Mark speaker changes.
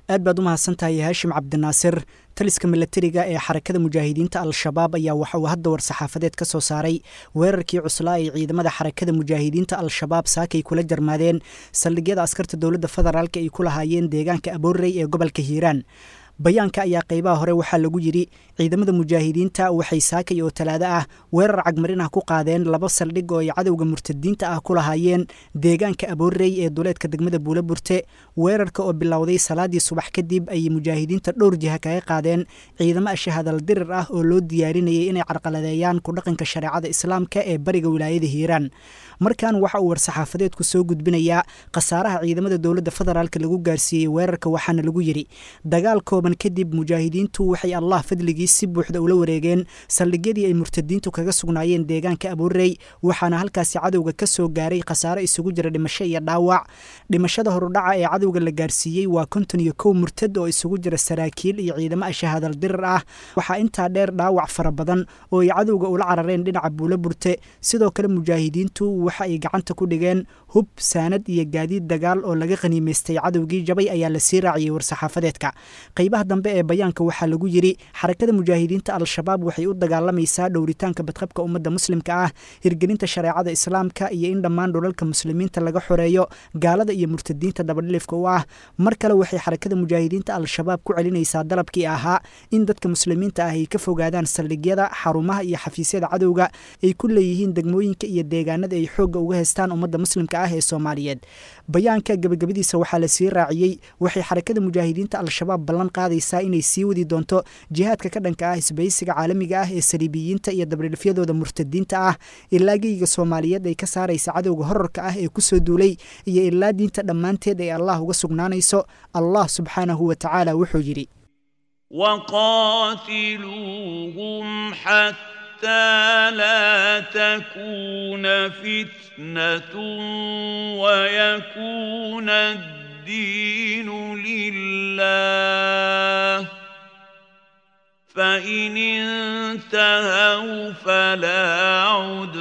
Speaker 1: aad baad u mahadsantahay haashim cabdinaasir taliska milatariga ee xarakada mujaahidiinta al-shabaab ayaa waxa uu hadda war-saxaafadeed ka soo saaray weerarkii cuslaa ay ciidamada xarakada mujaahidiinta al-shabaab saakay kula jarmaadeen saldhigyada askarta dowladda federaalk ay ku lahaayeen deegaanka aboorey ee gobolka hiiraan bayaanka ayaa qaybaha hore waxaa lagu yidhi ciidamada mujaahidiinta waxay saakay oo talaado ah weerar cagmarin ah ku qaadeen laba saldhig oo ay cadowga murtadiinta ah ku lahaayeen deegaanka aboorey ee duleedka degmada buula burte weerarka oo bilowday salaadii subax kadib ayay mujaahidiinta dhowr jiha kaga qaadeen ciidamo ashahadal dirir ah oo loo diyaarinayay inay carqaladeeyaan ku dhaqanka shareecada islaamka ee bariga wilaayada hiiraan markan waxa uu war-saxaafadeedku soo gudbinayaa khasaaraha ciidamada dowladda federaalk lagu gaarsiiyey weerarka waxaana lagu yidhi dagaal kooban kadib mujaahidiintu waxay allah fadligii si buuxda ula wareegeen saldhigyadii ay murtadiintu kaga sugnaayeen deegaanka aboorey waxaana halkaasi cadowga ka soo gaaray khasaaro isugu jira dhimasho iyo dhaawac dhimashada horudhaca ee cadowga la gaarsiiyey waa konton iyo kow murtad oo isugu jira saraakiil iyo ciidamo ashahadal dirir ah waxaa intaa dheer dhaawac fara badan oo ay cadowga ula carareen dhinaca buula burte sidoo kale mujaahidiintu waxa ay gacanta ku dhigeen hub saanad iyo gaadiid dagaal oo laga qhaniimaystay cadowgii jabay ayaa la sii raaciyey war-saxaafadeedka qaybaha dambe ee bayaanka waxaa lagu yidhi xarakada mujaahidiinta al-shabaab waxay u dagaalamaysaa dhowritaanka badqabka ummadda muslimka ah hirgelinta shareecada islaamka iyo in dhammaan dhulalka muslimiinta laga xoreeyo gaalada iyo murtadiinta dabadhilifka u ah mar kale waxay xarakada mujaahidiinta al-shabaab ku celinaysaa dalabkii ahaa in dadka muslimiinta ah ay ka fogaadaan saldhigyada xarumaha iyo xafiisyada cadowga ay ku leeyihiin degmooyinka iyo deegaanada ay xoogga uga haystaan ummadda muslimka ah ee soomaaliyeed bayaanka gebagabadiisa waxaa la sii raaciyey waxay xarakada mujaahidiinta al-shabaab ballan qaadaysaa inay sii wadi doonto jihaadka ka dhanka ah isbaysiga caalamiga ah ee saliibiyiinta iyo dabdhilifyadooda murtadiinta ah ilaa geyga soomaaliyeed ay ka saaraysa cadowga horarka ah ee kusoo duulay iyo ilaa diinta dhammaanteed ay allah uga sugnaanayso allah subxaanahu wa tacaala wuxuu yidhi
Speaker 2: وقاتلوهم حتى لا تكون فتنة ويكون الدين لله فإن انتهوا فلا عدوان